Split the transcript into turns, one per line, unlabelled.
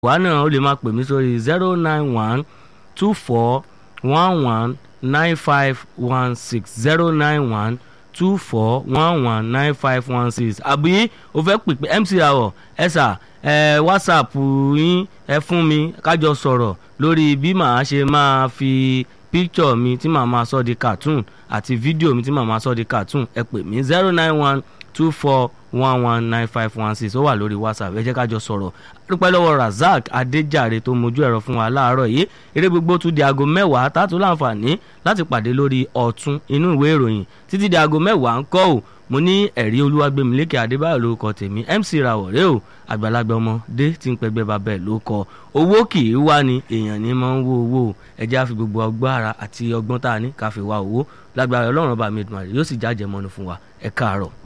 wá náà ó lè máa pè mí sórí zero nine one two four one one nine five one six zero nine one two four one one nine five one six àbí o fẹ́ pè pé MC Rawọ ẹ sà ẹ whatsapp yín ẹ fún mi kájọ sọ̀rọ̀ lórí bí màá ṣe máa fi picture mi tí màá máa sọ di cartoon àti fídíò mi tí màá máa sọ di cartoon ẹ pè mí zero nine one two four one one nine five one six ó wà lórí whatsapp ẹ jẹ́ kájọ sọ̀rọ̀ dúpẹ́ lọ́wọ́ razak adéjàre tó mojú ẹ̀rọ fún wa láàárọ̀ yìí eré gbogbo tún di aago mẹ́wàá tààtú láǹfààní láti pàdé lórí ọ̀tún inú ìwé ìròyìn títí di aago mẹ́wàá ń kọ́ ò mo ní ẹ̀rí olúwàgbẹ̀mílẹ́kẹ̀ adébáyọ̀ lórúkọ tèmi mc rawọ̀ rẹ o àgbàlagbà ọmọdé tí ń pẹgbẹ́ bàbá ẹ̀ ló kọ owó kì í wá ni èèyàn ní máa ń wó owó ẹ jẹ́ á fi gbogbo ọgbọ́n ara àti ọgbọ́n tá a ní ká fi wá owó lágbára ọlọ́run ọba mi dùn àrè yóò sì jájẹ́ mọ́nu fún wa ẹ káàárọ̀.